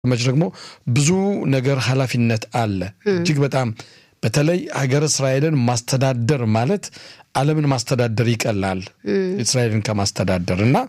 መች ደግሞ ብዙ ነገር ኃላፊነት አለ። እጅግ በጣም በተለይ ሀገር እስራኤልን ማስተዳደር ማለት ዓለምን ማስተዳደር ይቀላል እስራኤልን ከማስተዳደር እና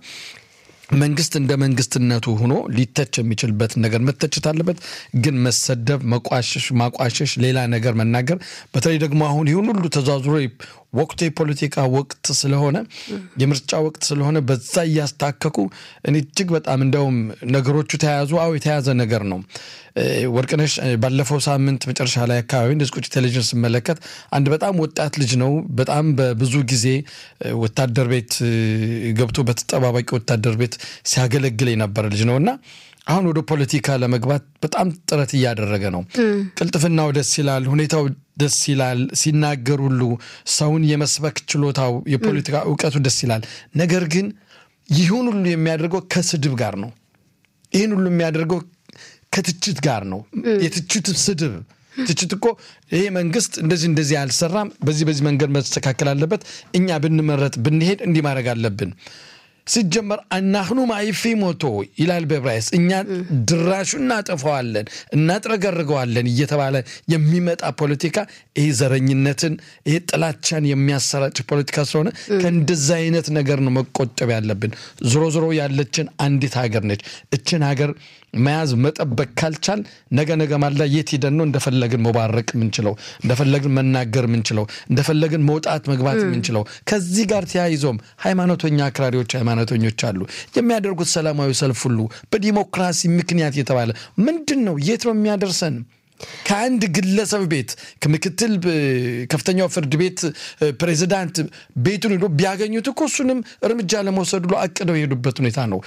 መንግስት እንደ መንግስትነቱ ሆኖ ሊተች የሚችልበት ነገር መተችት አለበት። ግን መሰደብ፣ መቋሸሽ፣ ማቋሸሽ፣ ሌላ ነገር መናገር በተለይ ደግሞ አሁን ይሁን ሁሉ ተዛዙሮ ወቅቱ የፖለቲካ ወቅት ስለሆነ የምርጫ ወቅት ስለሆነ በዛ እያስታከኩ እኔ እጅግ በጣም እንደውም ነገሮቹ ተያያዙ። አዎ የተያዘ ነገር ነው። ወርቅነሽ ባለፈው ሳምንት መጨረሻ ላይ አካባቢ እንደዚህ ቁጭ ቴሌቪዥን ስመለከት አንድ በጣም ወጣት ልጅ ነው። በጣም በብዙ ጊዜ ወታደር ቤት ገብቶ በተጠባባቂ ወታደር ቤት ሲያገለግል የነበረ ልጅ ነው እና አሁን ወደ ፖለቲካ ለመግባት በጣም ጥረት እያደረገ ነው። ቅልጥፍናው ደስ ይላል፣ ሁኔታው ደስ ይላል። ሲናገር ሁሉ ሰውን የመስበክ ችሎታው፣ የፖለቲካ እውቀቱ ደስ ይላል። ነገር ግን ይሁን ሁሉ የሚያደርገው ከስድብ ጋር ነው። ይህን ሁሉ የሚያደርገው ከትችት ጋር ነው። የትችት ስድብ ትችት እኮ ይሄ መንግስት እንደዚህ እንደዚህ አልሰራም፣ በዚህ በዚህ መንገድ መስተካከል አለበት፣ እኛ ብንመረጥ ብንሄድ እንዲህ ማድረግ አለብን ሲጀመር አናህኑ ማይፊ ሞቶ ይላል በዕብራይስጥ እኛ ድራሹ እናጠፋዋለን እናጥረገርገዋለን እየተባለ የሚመጣ ፖለቲካ ይሄ ዘረኝነትን ይሄ ጥላቻን የሚያሰራጭ ፖለቲካ ስለሆነ ከእንደዛ አይነት ነገር ነው መቆጠብ ያለብን። ዞሮ ዞሮ ያለችን አንዲት ሀገር ነች። እችን ሀገር መያዝ መጠበቅ ካልቻል ነገ ነገ ማላ የት ሄደን ነው እንደፈለግን መባረቅ የምንችለው እንደፈለግን መናገር የምንችለው እንደፈለግን መውጣት መግባት የምንችለው? ከዚህ ጋር ተያይዞም ሃይማኖተኛ አክራሪዎች ሃይማኖተኞች አሉ የሚያደርጉት ሰላማዊ ሰልፍ ሁሉ በዲሞክራሲ ምክንያት የተባለ ምንድን ነው? የት ነው የሚያደርሰን? ከአንድ ግለሰብ ቤት ከምክትል ከፍተኛው ፍርድ ቤት ፕሬዚዳንት ቤቱን ሄዶ ቢያገኙት እኮ እሱንም እርምጃ ለመውሰድ ብሎ አቅደው የሄዱበት ሁኔታ ነው።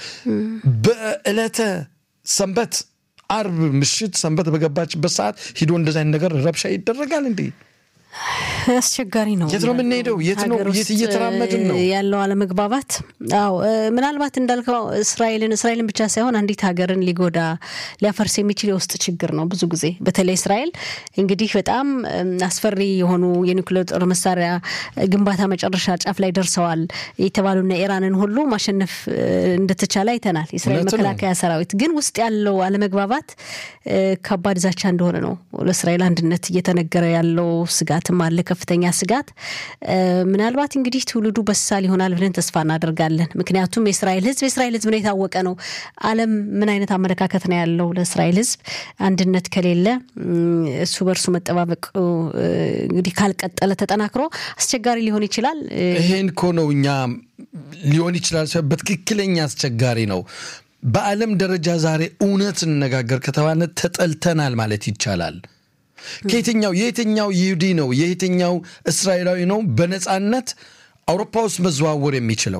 በዕለተ ሰንበት አርብ ምሽት ሰንበት በገባችበት ሰዓት ሂዶ እንደዚ አይነት ነገር ረብሻ ይደረጋል እንዴ? አስቸጋሪ ነው። የት ነው የምንሄደው? የት ነው የት እየተራመድን ነው ያለው አለመግባባት? አዎ ምናልባት እንዳልከው እስራኤልን እስራኤልን ብቻ ሳይሆን አንዲት ሀገርን ሊጎዳ ሊያፈርስ የሚችል የውስጥ ችግር ነው። ብዙ ጊዜ በተለይ እስራኤል እንግዲህ በጣም አስፈሪ የሆኑ የኒውክሌር ጦር መሳሪያ ግንባታ መጨረሻ ጫፍ ላይ ደርሰዋል የተባሉና ኢራንን ሁሉ ማሸነፍ እንደተቻለ አይተናል። የእስራኤል መከላከያ ሰራዊት ግን ውስጥ ያለው አለመግባባት ከባድ ዛቻ እንደሆነ ነው ለእስራኤል አንድነት እየተነገረ ያለው ስጋት ስጋትም አለ፣ ከፍተኛ ስጋት። ምናልባት እንግዲህ ትውልዱ በሳል ይሆናል ብለን ተስፋ እናደርጋለን። ምክንያቱም የእስራኤል ሕዝብ የእስራኤል ሕዝብ ነው የታወቀ ነው። ዓለም ምን አይነት አመለካከት ነው ያለው ለእስራኤል ሕዝብ አንድነት ከሌለ እሱ በእርሱ መጠባበቅ እንግዲህ ካልቀጠለ ተጠናክሮ አስቸጋሪ ሊሆን ይችላል። ይሄን እኮ ነው እኛ ሊሆን ይችላል በትክክለኛ አስቸጋሪ ነው። በዓለም ደረጃ ዛሬ እውነት እንነጋገር ከተባለ ተጠልተናል ማለት ይቻላል። ከየትኛው የየትኛው ይሁዲ ነው የየትኛው እስራኤላዊ ነው በነፃነት አውሮፓ ውስጥ መዘዋወር የሚችለው?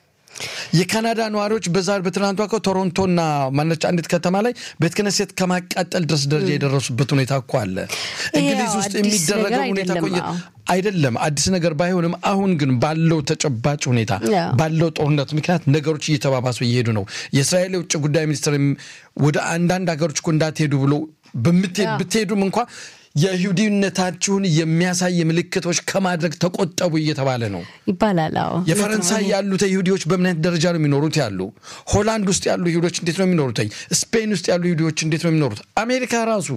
የካናዳ ነዋሪዎች በዛሬ በትናንቷ እኮ ቶሮንቶና ማነች አንዲት ከተማ ላይ ቤተ ክህነት ከማቃጠል ድረስ ደረጃ የደረሱበት ሁኔታ እኮ አለ። እንግሊዝ ውስጥ የሚደረገው ሁኔታ አይደለም አዲስ ነገር ባይሆንም፣ አሁን ግን ባለው ተጨባጭ ሁኔታ ባለው ጦርነት ምክንያት ነገሮች እየተባባሱ እየሄዱ ነው። የእስራኤል የውጭ ጉዳይ ሚኒስትር ወደ አንዳንድ ሀገሮች እኮ እንዳትሄዱ ብሎ ብትሄዱም እንኳ የይሁዲነታችሁን የሚያሳይ ምልክቶች ከማድረግ ተቆጠቡ እየተባለ ነው ይባላል። የፈረንሳይ ያሉት ይሁዲዎች በምን አይነት ደረጃ ነው የሚኖሩት? ያሉ ሆላንድ ውስጥ ያሉ ይሁዲዎች እንዴት ነው የሚኖሩት? ስፔን ውስጥ ያሉ ይሁዲዎች እንዴት ነው የሚኖሩት? አሜሪካ ራሱ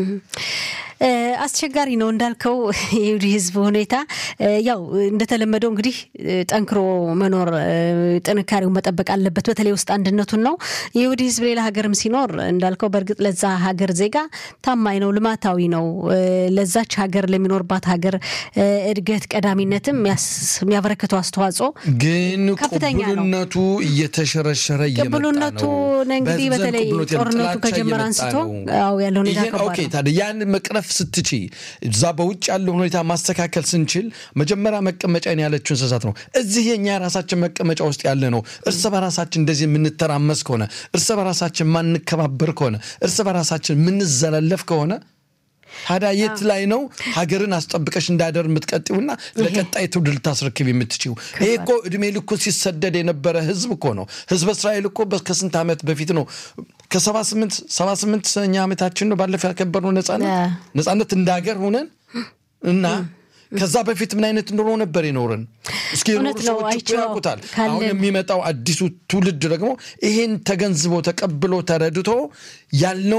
አስቸጋሪ ነው እንዳልከው የይሁዲ ሕዝብ ሁኔታ ያው እንደተለመደው እንግዲህ ጠንክሮ መኖር ጥንካሬው መጠበቅ አለበት። በተለይ ውስጥ አንድነቱን ነው። የይሁዲ ሕዝብ ሌላ ሀገርም ሲኖር እንዳልከው በእርግጥ ለዛ ሀገር ዜጋ ታማኝ ነው፣ ልማታዊ ነው። ለዛች ሀገር ለሚኖርባት ሀገር እድገት ቀዳሚነትም የሚያበረክተው አስተዋጽኦ ግን ቅቡልነቱ እየተሸረሸረ ቅቡልነቱ እንግዲህ በተለይ ጦርነቱ ከጀመረ አንስቶ ያለው ሁኔታ ታዲያ ያን መቅረፍ ስትቺ እዛ በውጭ ያለው ሁኔታ ማስተካከል ስንችል መጀመሪያ መቀመጫን ያለችው እንስሳት ነው። እዚህ የኛ የራሳችን መቀመጫ ውስጥ ያለ ነው። እርስ በራሳችን እንደዚህ የምንተራመስ ከሆነ እርስ በራሳችን ማንከባበር ከሆነ እርስ በራሳችን የምንዘላለፍ ከሆነ ታዲያ የት ላይ ነው ሀገርን አስጠብቀሽ እንዳደር የምትቀጥውና ለቀጣይ ትውልድ ልታስረክብ የምትችው? ይሄ እኮ እድሜ ልኩ ሲሰደድ የነበረ ህዝብ እኮ ነው። ህዝበ እስራኤል እኮ ከስንት ዓመት በፊት ነው ከሰባ ስምንት ሰባ ስምንተኛ ዓመታችን ነው ባለፈው ያከበርነው ነጻነት ነጻነት እንደ ሀገር ሆነን እና ከዛ በፊት ምን አይነት ኑሮ ነበር የኖርን? እስኪ የኖሩ እውነት ነው፣ ሰዎች እኮ አይቼው ያውቁታል። ካለን- አሁን የሚመጣው አዲሱ ትውልድ ደግሞ ይሄን ተገንዝቦ ተቀብሎ ተረድቶ ያልነው